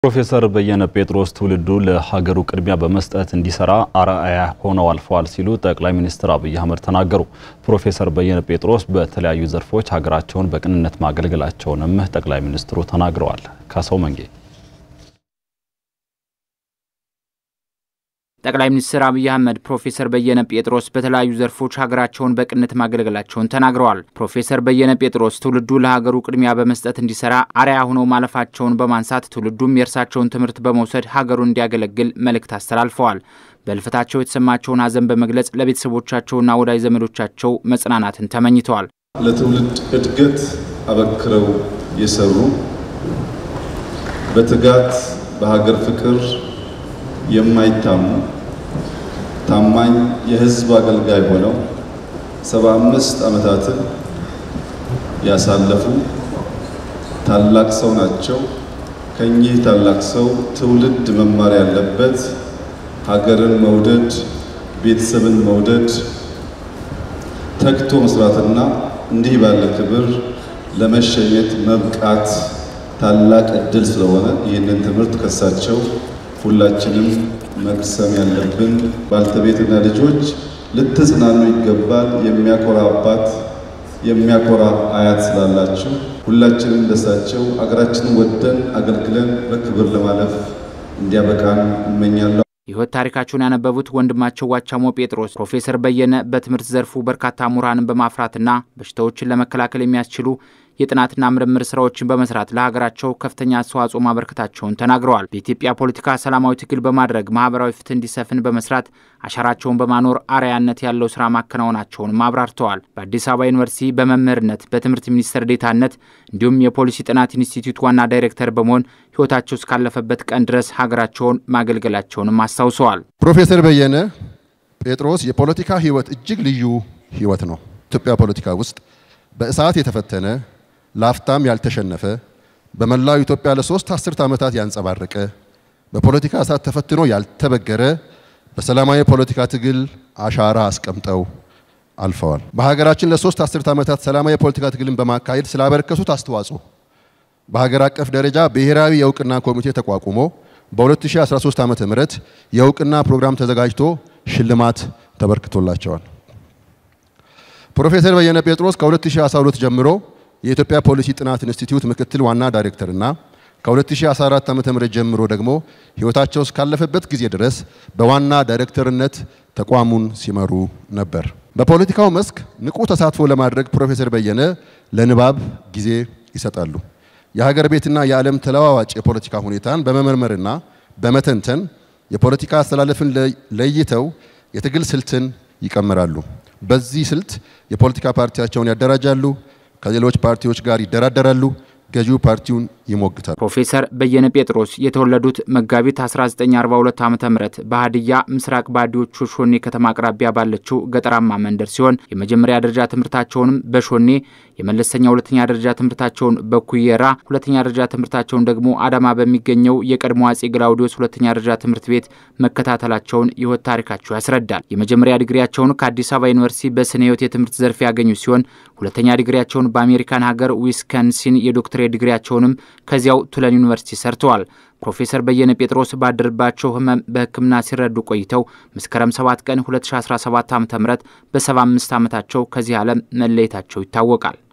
ፕሮፌሰር በየነ ጴጥሮስ ትውልዱ ለሀገሩ ቅድሚያ በመስጠት እንዲሰራ አርአያ ሆነው አልፈዋል ሲሉ ጠቅላይ ሚኒስትር አብይ አህመድ ተናገሩ። ፕሮፌሰር በየነ ጴጥሮስ በተለያዩ ዘርፎች ሀገራቸውን በቅንነት ማገልገላቸውንም ጠቅላይ ሚኒስትሩ ተናግረዋል። ካሰው መንጌ ጠቅላይ ሚኒስትር አብይ አህመድ ፕሮፌሰር በየነ ጴጥሮስ በተለያዩ ዘርፎች ሀገራቸውን በቅንነት ማገልገላቸውን ተናግረዋል። ፕሮፌሰር በየነ ጴጥሮስ ትውልዱ ለሀገሩ ቅድሚያ በመስጠት እንዲሰራ አርአያ ሆነው ማለፋቸውን በማንሳት ትውልዱም የእርሳቸውን ትምህርት በመውሰድ ሀገሩን እንዲያገለግል መልእክት አስተላልፈዋል። በሕልፈታቸው የተሰማቸውን ሐዘን በመግለጽ ለቤተሰቦቻቸውና ወዳጅ ዘመዶቻቸው መጽናናትን ተመኝተዋል። ለትውልድ እድገት አበክረው የሰሩ በትጋት በሀገር ፍቅር የማይታሙ ታማኝ የሕዝብ አገልጋይ ሆነው ሰባ አምስት ዓመታትን ያሳለፉ ታላቅ ሰው ናቸው። ከኚህ ታላቅ ሰው ትውልድ መማር ያለበት ሀገርን መውደድ፣ ቤተሰብን መውደድ፣ ተግቶ መስራትና እንዲህ ባለ ክብር ለመሸኘት መብቃት ታላቅ እድል ስለሆነ ይህንን ትምህርት ከሳቸው ሁላችንም መቅሰም ያለብን ባልተቤትና ልጆች ልትጽናኑ ይገባል። የሚያኮራ አባት የሚያኮራ አያት ስላላችሁ ሁላችንም ደሳቸው አገራችንን ወደን አገልግለን በክብር ለማለፍ እንዲያበቃን እመኛለሁ። የሕይወት ታሪካቸውን ያነበቡት ወንድማቸው ዋቻሞ ጴጥሮስ ፕሮፌሰር በየነ በትምህርት ዘርፉ በርካታ ምሁራንን በማፍራትና በሽታዎችን ለመከላከል የሚያስችሉ የጥናትና ምርምር ስራዎችን በመስራት ለሀገራቸው ከፍተኛ አስተዋጽኦ ማበርከታቸውን ተናግረዋል። በኢትዮጵያ ፖለቲካ ሰላማዊ ትግል በማድረግ ማህበራዊ ፍትህ እንዲሰፍን በመስራት አሻራቸውን በማኖር አርአያነት ያለው ስራ ማከናወናቸውንም አብራርተዋል። በአዲስ አበባ ዩኒቨርሲቲ በመምህርነት በትምህርት ሚኒስቴር ዴታነት እንዲሁም የፖሊሲ ጥናት ኢንስቲትዩት ዋና ዳይሬክተር በመሆን ህይወታቸው እስካለፈበት ቀን ድረስ ሀገራቸውን ማገልገላቸውንም አስታውሰዋል። ፕሮፌሰር በየነ ጴጥሮስ የፖለቲካ ህይወት እጅግ ልዩ ህይወት ነው። ኢትዮጵያ ፖለቲካ ውስጥ በእሳት የተፈተነ ላፍታም ያልተሸነፈ በመላው ኢትዮጵያ ለሶስት አስርት ዓመታት ያንጸባረቀ በፖለቲካ እሳት ተፈትኖ ያልተበገረ በሰላማዊ የፖለቲካ ትግል አሻራ አስቀምጠው አልፈዋል። በሀገራችን ለሶስት አስርት ዓመታት ሰላማዊ የፖለቲካ ትግልን በማካሄድ ስላበረከቱት አስተዋጽኦ በሀገር አቀፍ ደረጃ ብሔራዊ የእውቅና ኮሚቴ ተቋቁሞ በ2013 ዓ.ም የእውቅና ፕሮግራም ተዘጋጅቶ ሽልማት ተበርክቶላቸዋል። ፕሮፌሰር በየነ ጴጥሮስ ከ2012 ጀምሮ የኢትዮጵያ ፖሊሲ ጥናት ኢንስቲትዩት ምክትል ዋና ዳይሬክተርና ከ2014 ዓ.ም ጀምሮ ደግሞ ሕይወታቸው እስካለፈበት ጊዜ ድረስ በዋና ዳይሬክተርነት ተቋሙን ሲመሩ ነበር። በፖለቲካው መስክ ንቁ ተሳትፎ ለማድረግ ፕሮፌሰር በየነ ለንባብ ጊዜ ይሰጣሉ። የሀገር ቤትና የዓለም ተለዋዋጭ የፖለቲካ ሁኔታን በመመርመርና በመተንተን የፖለቲካ አስተላለፍን ለይተው የትግል ስልትን ይቀምራሉ። በዚህ ስልት የፖለቲካ ፓርቲያቸውን ያደራጃሉ፣ ከሌሎች ፓርቲዎች ጋር ይደራደራሉ፣ ገዢው ፓርቲውን ይሞግታሉ። ፕሮፌሰር በየነ ጴጥሮስ የተወለዱት መጋቢት 1942 ዓ ም በሀዲያ ምስራቅ ባዲዎቹ ሾኔ ከተማ አቅራቢያ ባለችው ገጠራማ መንደር ሲሆን የመጀመሪያ ደረጃ ትምህርታቸውንም በሾኔ የመለስተኛ ሁለተኛ ደረጃ ትምህርታቸውን በኩየራ ሁለተኛ ደረጃ ትምህርታቸውን ደግሞ አዳማ በሚገኘው የቀድሞ አጼ ግላውዲዮስ ሁለተኛ ደረጃ ትምህርት ቤት መከታተላቸውን የሕይወት ታሪካቸው ያስረዳል። የመጀመሪያ ዲግሪያቸውን ከአዲስ አበባ ዩኒቨርሲቲ በስነ ሕይወት የትምህርት ዘርፍ ያገኙ ሲሆን ሁለተኛ ዲግሪያቸውን በአሜሪካን ሀገር ዊስከንሲን የዶክትሬት ዲግሪያቸውንም ከዚያው ቱለን ዩኒቨርሲቲ ሰርተዋል። ፕሮፌሰር በየነ ጴጥሮስ ባደረባቸው ህመም በሕክምና ሲረዱ ቆይተው መስከረም 7 ቀን 2017 ዓ.ም በ75 ዓመታቸው ከዚህ ዓለም መለየታቸው ይታወቃል።